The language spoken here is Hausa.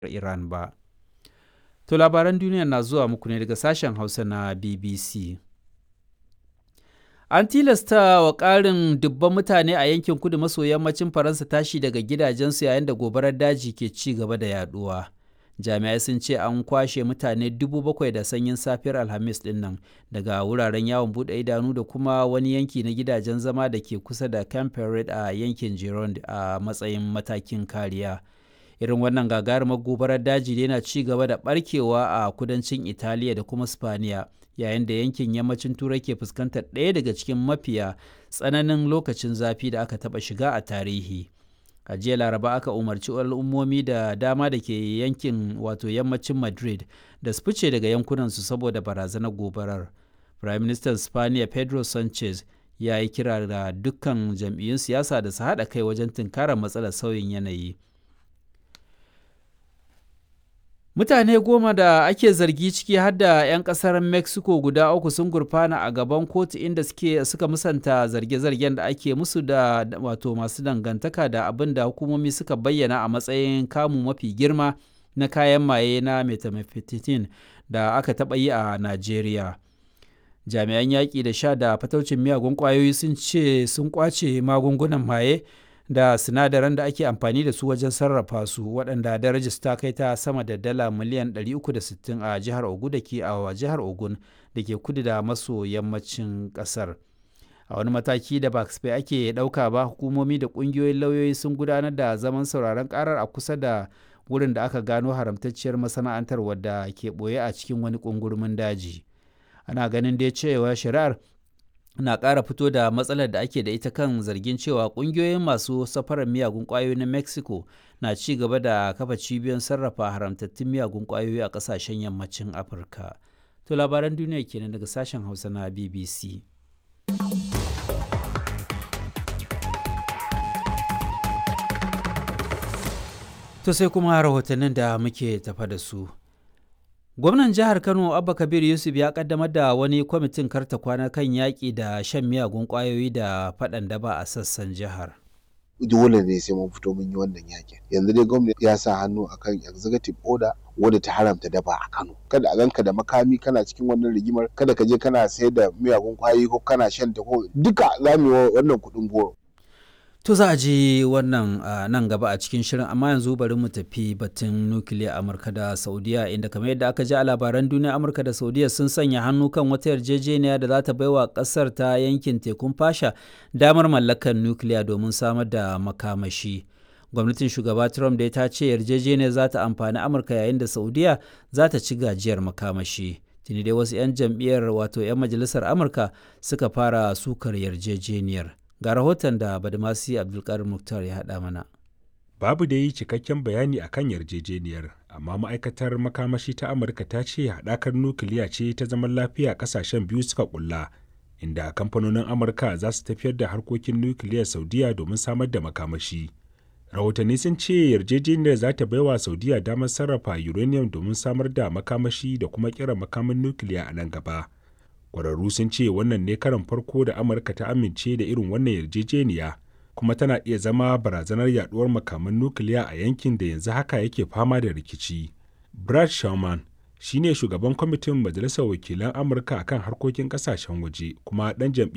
Iran ba. To labaran duniya na zuwa muku ne daga sashen Hausa na BBC. An tilasta wa ƙarin dubban mutane a yankin kudu maso yammacin Faransa tashi daga gidajensu yayin da gobarar daji ke ci gaba da yaduwa. Jami'ai sun ce an kwashe mutane dubu bakwai da sanyin safiyar Alhamis ɗin nan daga wuraren yawon buɗe idanu da kuma wani yanki na gidajen zama da ke kusa da Camp a yankin Gironde a matsayin matakin kariya. Irin wannan gagarumar gobarar daji yana ci gaba da barkewa a kudancin Italiya da kuma Spaniya. yayin da yankin yammacin turai ke fuskantar ɗaya daga cikin mafiya tsananin lokacin zafi da aka taɓa shiga a tarihi a jiya laraba aka umarci al'ummomi da dama da ke yankin wato yammacin madrid da su fice daga yankunansu saboda barazanar gobarar prime minister spaniya pedro sanchez ya yi kira da dukkan jam'iyyun siyasa da su haɗa kai wajen tunkarar matsalar sauyin yanayi Mutane goma da ake zargi ciki har da 'yan kasar Mexico guda uku sun gurfana a gaban kotu inda suke suka musanta zarge-zargen da ake musu da wato masu dangantaka da abin da hukumomi suka bayyana a matsayin kamu mafi girma na kayan maye na methamphetamine da aka taɓa yi a Najeriya. Jami'an yaƙi da sha da fataucin miyagun ƙwayoyi sun ce sun ƙwace magungunan maye da sinadaran da ake amfani da su wajen sarrafa su waɗanda darajar ta kai ta sama da dala miliyan 360 a jihar Ogun da ke a jihar Ogun da ke kudu da maso yammacin ƙasar. A wani mataki da ba ake ɗauka ba hukumomi da ƙungiyoyin lauyoyi sun gudanar da zaman sauraron ƙarar a kusa da wurin da aka gano haramtacciyar masana'antar wadda ke ɓoye a cikin wani ƙungurmin daji. Ana ganin dai cewa shari'ar na ƙara fito da matsalar da ake da ita kan zargin cewa ƙungiyoyin masu safarar miyagun ƙwayoyi na mexico na ci gaba da kafa cibiyoyin sarrafa haramtattun miyagun ƙwayoyi a ƙasashen yammacin afirka to labaran duniya kenan daga sashen hausa na bbc to sai kuma rahotannin da muke tafa da su Gwamnan jihar Kano Abba Kabir Yusuf ya kaddamar da wani kwamitin karta kwana kan yaƙi da shan miyagun ƙwayoyi da faɗan daba a sassan jihar. Dole ne sai mun fito mun yi wannan yakin. Yanzu dai gwamnati ya sa hannu akan executive order wadda ta haramta daba a Kano. Kada a ganka da makami kana cikin wannan rigimar, kada ka je kana sayar da miyagun ƙwayoyi ko kana shan ta ko duka za mu yi wannan kuɗin goro. To za a ji wannan nan gaba a cikin shirin amma yanzu bari mu tafi batun nukiliya Amurka da Saudiya inda kamar yadda aka ji a labaran duniya Amurka da Saudiya sun sanya hannu kan wata yarjejeniya da za ta baiwa kasar ta yankin tekun fasha damar mallakar nukiliya domin samar da makamashi. Gwamnatin shugaba Trump dai ta ce yarjejeniyar za ta amfani Amurka yayin da Saudiya za ta ci gajiyar makamashi. Tuni dai wasu 'yan jam'iyyar wato 'yan majalisar Amurka suka fara sukar yarjejeniyar. ga rahoton da badamasi abdulkarim muktar ya haɗa mana babu da yi cikakken bayani a kan yarjejeniyar amma ma'aikatar makamashi ta amurka ta ce haɗakar nukiliya ce ta zaman lafiya ƙasashen biyu suka ƙulla inda kamfanonin amurka za su tafiyar da harkokin nukiliyar saudiya domin samar da makamashi rahotanni sun ce yarjejeniyar za ta baiwa saudiya damar sarrafa uranium domin samar da makamashi da kuma kira makamin nukiliya a nan gaba kwararru sun ce wannan ne karan farko da amurka ta amince da irin wannan yarjejeniya kuma tana iya zama barazanar yaduwar makaman nukiliya a yankin da yanzu haka yake fama da rikici brad sherman shine shugaban kwamitin majalisar wakilan amurka akan harkokin kasashen waje kuma dan jam'iyyar